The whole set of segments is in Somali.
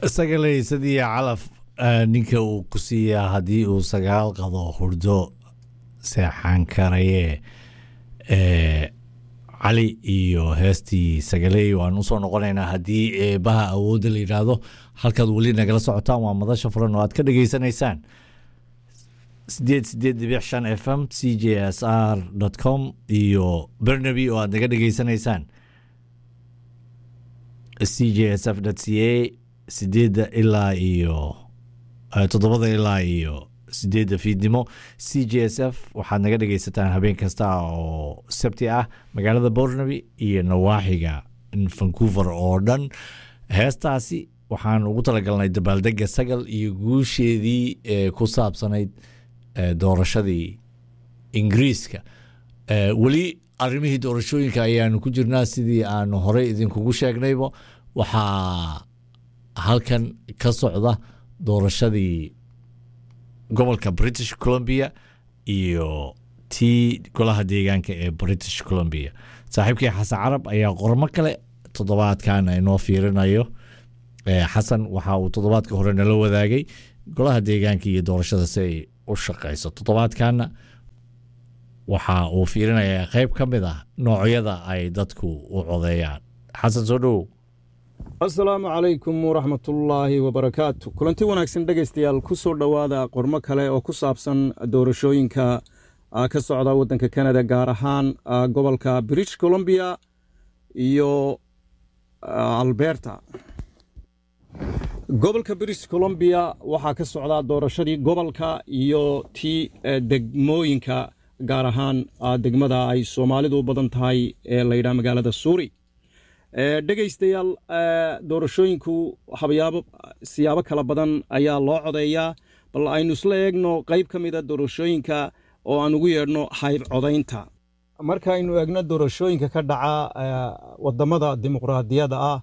isaga leysadii calaf ninka uu ku siiyaa haddii uu sagaal qado hurdo seexan karaye cali iyo heestii sagaley waan usoo noqonaynaa haddii eebaha awoodda la yidhaahdo halkaad weli nagala socotaan waa madasha furan oo aad ka dhageysanaysaan sideed sideed dibic shan f m c j s r com iyo bernaby oo aad naga dhageysanaysaan c j s f c a sideedda ilaa iyo toddobada ilaa iyo sideedda fiidnimo c j s f waxaad naga dhegeysataan habeen kasta oo sabti ah magaalada bornaby iyo nawaaxiga vancouver oo dhan heestaasi waxaan ugu talagalnay dabaaldega sagal iyo guusheedii ee ku saabsanayd doorashadii ingiriiska weli arrimihii doorashooyinka ayaanu ku jirnaa sidii aanu horey idinkugu sheegnayba waxaa halkan ka socda doorashadii gobolka british columbia iyo tii golaha deegaanka ee british columbia saaxiibkii xasan carab ayaa qormo kale toddobaadkan inoo fiirinayo xasan waxa uu toddobaadka hore nala wadaagay golaha deegaanka iyo doorashada si ay u shaqeyso toddobaadkanna waxa uu fiirinayaa qeyb ka mid ah noocyada ay dadku u codeeyaan xasan soo dhowow asalaamu calaykum waraxmatullaahi wabarakaatu kulanti wanaagsan dhegaystayaal ku soo dhowaada qormo kale oo ku saabsan doorashooyinka ka socda waddanka kanada gaar ahaan gobolka british columbia iyo alberta gobolka british columbia waxaa ka socdaa doorashadii gobolka iyo tii degmooyinka gaar ahaan degmada ay soomaalidu u badan tahay ee layidhaha magaalada suuri dhegaystayaal doorashooyinku habayaabo siyaabo kala badan ayaa loo codeeyaa bal aynu isla eegno qayb ka mida doorashooyinka oo aan ugu yeedhno hayb codaynta markaaynu eegno doorashooyinka ka dhaca wadamada dimuqraadiyadda ah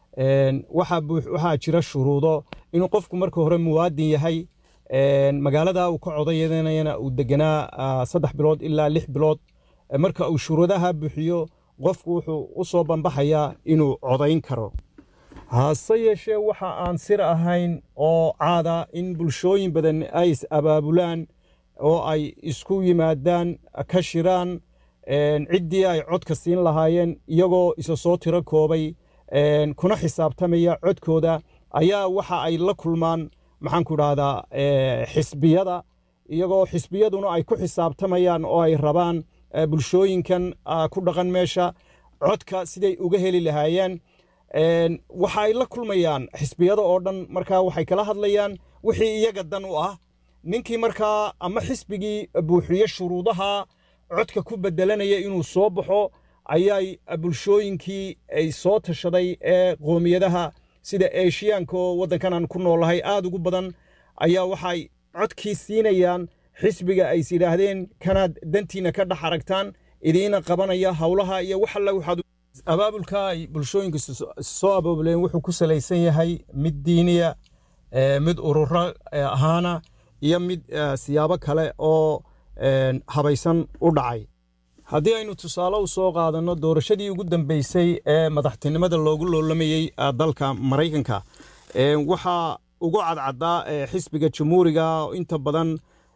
waxaa jira shuruudo inuu qofku marka hore muwaadin yahay magaalada uu ka codayanayana uu deganaa saddex bilood ilaa lix bilood marka uu shuruudaha buuxiyo qofku wuxuu u soo bambaxayaa inuu codayn karo hase yeeshee waxa aan sir ahayn oo caada in bulshooyin badan ay is abaabulaan oo ay isku yimaadaan ka shiraan ciddii ay codka siin lahaayeen iyagoo isa soo tiro koobay kuna xisaabtamaya codkooda ayaa waxa ay la kulmaan maxaanku idhahdaa xisbiyada iyagoo xisbiyaduna ay ku xisaabtamayaan oo ay rabaan bulshooyinkan ku dhaqan meesha codka siday uga heli lahaayeen waxa ay la kulmayaan xisbiyada oo dhan markaa waxay kala hadlayaan wixii iyaga dan u ah ninkii markaa ama xisbigii buuxiye shuruudaha codka ku bedelanaya inuu soo baxo ayay bulshooyinkii ay soo tashaday ee qoomiyadaha sida eshiyaanka oo waddankan aan ku noolahay aad ugu badan ayaa waxay codkii siinayaan xisbiga ays yidhaahdeen kanaad dantiina ka dhex aragtaan idiina qabanaya howlaha iyo wax alla waxaad abaabulka ay bulshooyinku soo abaabuleen wuxuu ku salaysan yahay mid diiniya mid ururo ahaana iyo mid siyaabo kale oo habaysan u dhacay haddii aynu tusaale u soo qaadanno doorashadii ugu dambeysay ee madaxtinimada loogu loolamayey dalka maraykanka waxaa ugu cadcaddaa xisbiga jamhuuriga inta badan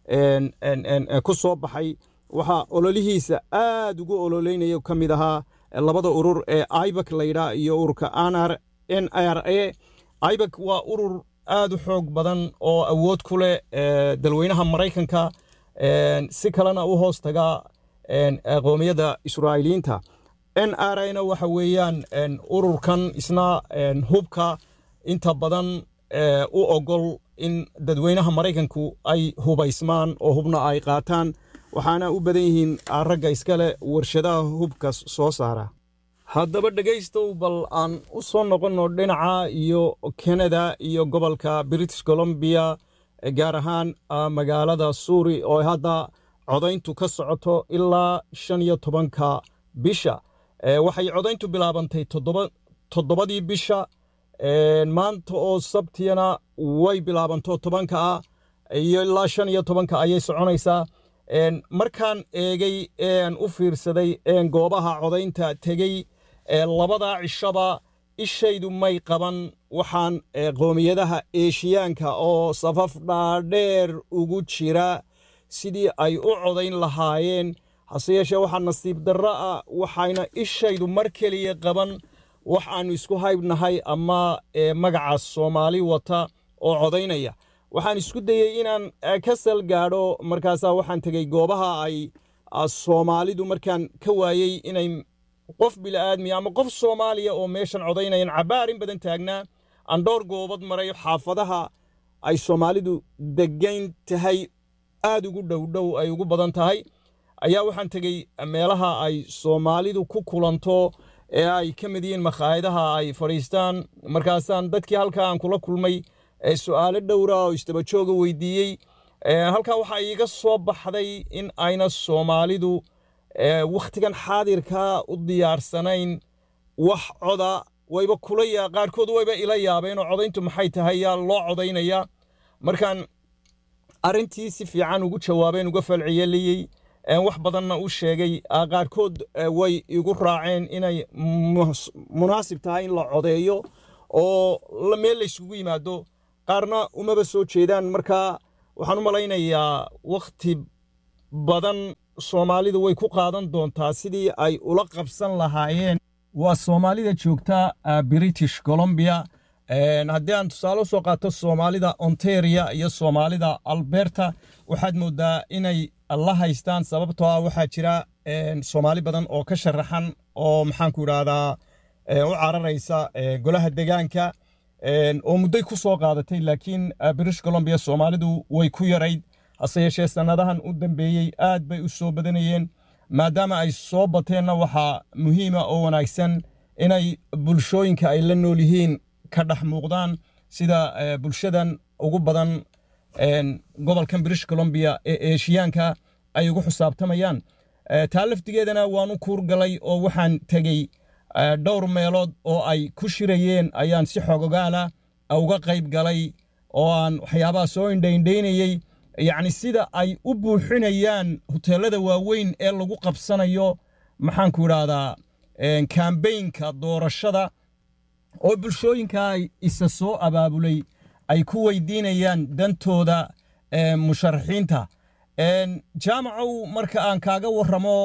ku soo baxay waxaa ololihiisa aad ugu ololeynaya ka mid ahaa labada urur ee ibak layidhaa iyo ururka n r a ibak waa urur aad u xoog badan oo awood ku leh dalweynaha maraykanka si kalena u hoos taga qoomiyadda israa'iiliyiinta n r a na waxa weeyaan ururkan isna hubka inta badan u ogol in dadweynaha maraykanku ay hubaysmaan oo hubna ay qaataan waxaana u badan yihiin ragga iskale warshadaha hubka soo saara haddaba dhegaystow bal aan u soo noqonno dhinaca iyo kanada iyo gobolka british columbia gaar ahaan magaalada suuri oo hadda codayntu ka socoto ilaa shan iyo tobanka bisha waxay codayntu bilaabantay toddobadii bisha maanta oo sabtiyana way bilaabanto tobanka ah iyo ilaa shan iyo tobanka ayay soconaysaa markaan eegay ean u fiirsaday een goobaha codaynta tegey labadaa cishaba ishaydu may qaban waxaan qoomiyadaha eeshiyaanka oo safaf dhaadheer ugu jira sidii ay u codayn lahaayeen hase yeeshee waxaa nasiib darro ah waxayna ishaydu mar keliya qaban wax aannu isku haybnahay ama magaca soomaali wata oo codaynaya waxaan isku dayey inaan ka sal gaadho markaasaa waxaan tegey goobaha ay soomaalidu markaan ka waayey inay qof bila'aadmiya ama qof soomaaliya oo meeshan codaynayan cabaarin badan taagnaa aan dhowr goobad maray xaafadaha ay soomaalidu degayn tahay aad ugu dhowdhow ay ugu badan tahay ayaa waxaan tegey meelaha ay soomaalidu ku kulanto ee ay ka mid yihiin makhaayadaha ay fadhiistaan markaasaan dadkii halkaa aan kula kulmay su'aalo dhowra oo istabajooga weydiiyey halkaa waxaa iiga soo baxday in ayna soomaalidu wakhtigan xaadirkaa u diyaarsanayn wax coda wayba kula yaa qaarkood wayba ila yaabeen oo codayntu maxay tahay yaa loo codaynaya markaan arrintii si fiican ugu jawaabeen uga falciyeliyey wax badanna u sheegay qaarkood way igu raaceen inay munaasib tahay in la codeeyo oo meel laysugu yimaado qaarna umaba soo jeedaan marka waxaan u malaynayaa wakhti badan soomaalidu way ku qaadan doontaa sidii ay ula qabsan lahaayeen waa soomaalida joogta british colombia haddii aan tusaale usoo qaato soomaalida ontaria iyo soomaalida alberta waxaad moodaa inay la haystaan sababtoo ah waxaa jira soomaali badan oo ka sharaxan oo maxaanku idhaahdaa u cararaysa golaha degaanka oo mudday ku soo qaadatay laakiin british colombia soomaalidu way ku yarayd hase yeeshee sannadahan u dambeeyey aad bay u soo badanayeen maadaama ay soo bateenna waxaa muhiima oo wanaagsan inay bulshooyinka ay la nool yihiin ka dhex muuqdaan sida bulshadan ugu badan gobolkan british colombia ee eeshiyaanka ay ugu xusaabtamayaan taa laftigeedana waanu kuurgalay oo waxaan tegey dhowr meelood oo ay ku shirayeen ayaan si xogogaala uga qayb galay oo aan waxyaabaha soo indhaindhaynayey yacni sida ay u buuxinayaan hoteellada waaweyn ee lagu qabsanayo maxaanku idhaahdaa kambaynka doorashada oo bulshooyinka isa soo abaabulay ay ku weydiinayaan dantooda musharaxiinta jaamacow marka aan kaaga warramo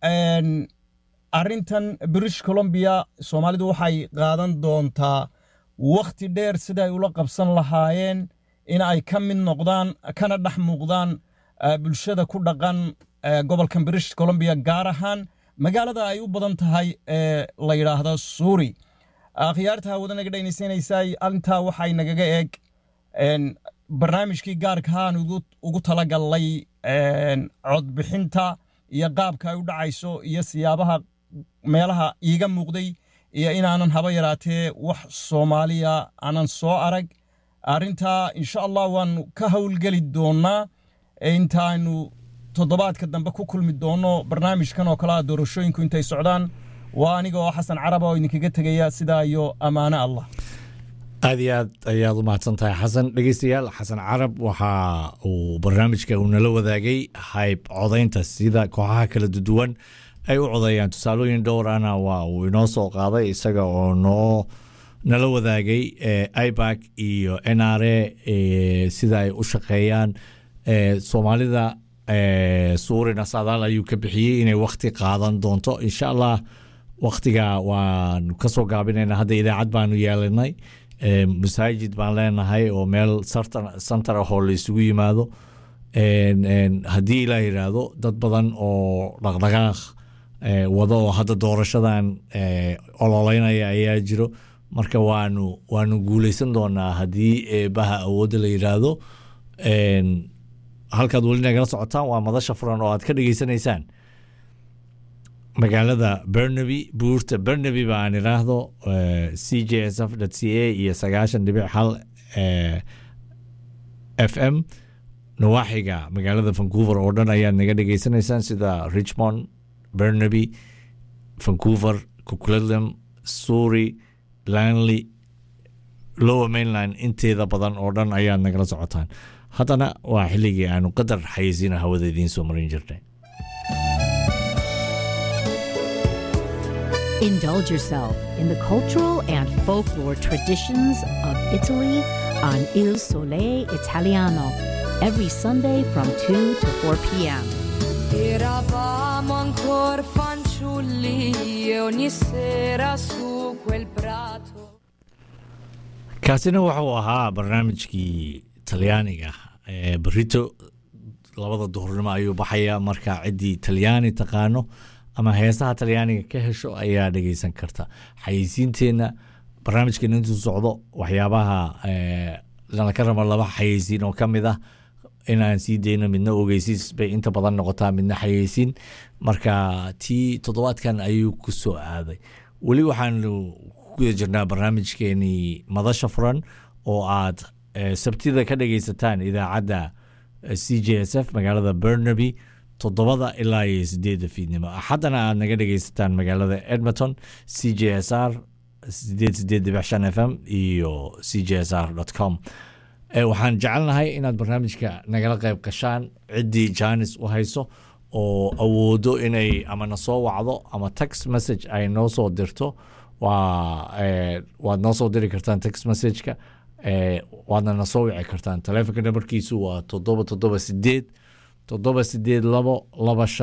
arrintan british colombia soomaalidu waxay qaadan doontaa wakhti dheer siday ula qabsan lahaayeen in ay ka mid noqdaan kana dhex muuqdaan bulshada ku dhaqan gobolkan british colombia gaar ahaan magaalada ay u badan tahay ee la yidhaahdo suuri akhyaarta hawada naga dhegnaysanaysay arrintaa waxay nagaga eeg barnaamijkii gaarkahaan ugu talagalnay codbixinta iyo qaabka ay u dhacayso iyo siyaabaha meelaha iiga muuqday iyo inaanan haba yaraatee wax soomaaliya aanan soo arag arrintaa insha allah waanu ka howlgeli doonnaa intaaynu toddobaadka dambe ku kulmi doonno barnaamijkan oo kale ah doorashooyinku intay socdaan waa aniga oo xasan carab oo idinkaga tegaya sidaa iyo ammaano allah aad iyo aad ayaad u mahadsan tahay xasan dhegeystayaal xasan carab waxa uu barnaamijka uu nala wadaagay hayb codaynta sida kooxaha kala duwan ay u codeeyaan tusaalooyin dhowrana waa uu inoo soo qaaday isaga oo noo nala wadaagay ibac iyo n r a sida ay u shaqeeyaan soomaalida suurina saadaal ayuu ka bixiyey inay wakti qaadan doonto insha allah waktiga waanu kasoo gaabinayna hadda idaacad baanu yeelanay masaajid baan leenahay oo meel santar ahoo la isugu yimaado haddii ilaa yidhaahdo dad badan oo dhaqdhaqaaq wado oo hadda doorashadan ololeynaya ayaa jiro marka waanu waanu guuleysan doonaa haddii eebaha awoodda la yidhaahdo halkaad weli nagala socotaan waa madasha furan oo aad ka dhageysanaysaan magaalada bernaby buurta bernaby ba aan idhaahdo c j s f c a iyo sagaashan dhibic hal f m nawaaxiga magaalada vancouver oo dhan ayaad naga dhageysanaysaan sida richmond bernaby vancouver coquitlam surrey lanley lower mainland inteeda badan oo dhan ayaad nagala socotaan haddana waa xilligii aanu qadar xayeysiina hawada idiin soo marin jirnay Indulge yourself in the cultural and folklore traditions of Italy on Il Sole Italiano every Sunday from 2 to 4 p.m. Eravamo ancora fanciulli e ogni sera su quel prato. kaasina wuxuu ahaa barnaamijkii talyaaniga ee berito labada duhurnimo ayuu baxaya marka ciddii talyaani taqaano ama heesaha talyaaniga ka hesho ayaa dhegeysan karta xayeysiinteenna barnaamijkeena intuu socdo waxyaabaha eh, lana ka rabo laba xayeysiin oo ka mid ah inaan sii dayno midna ogeysiis bay inta badan noqotaa midna xayeysiin marka tii toddobaadkan ayuu ku soo aaday weli waxaanu ku guda jirnaa barnaamijkeenii madasha furan oo aad eh, sabtida ka dhegeysataan idaacadda eh, c j s f magaalada burnaby toddobada ilaa iyo sideedda fiidnimo axaddana aad naga dhegeysataan magaalada edmonton c j s r sideed sideed dhibic shan f m iyo c j s r com Eh, waxaan jecelnahay inaad barnaamijka nagala qayb gashaan ciddii jaanis u hayso oo awoodo inay ama na soo wacdo ama text message ay noo soo dirto waa eh, waad noo soo diri kartaan text messageka eh, waadna na soo wici kartaan taleefonka nambarkiisu waa toddoba toddoba sideed toddoba sideed labo laba shan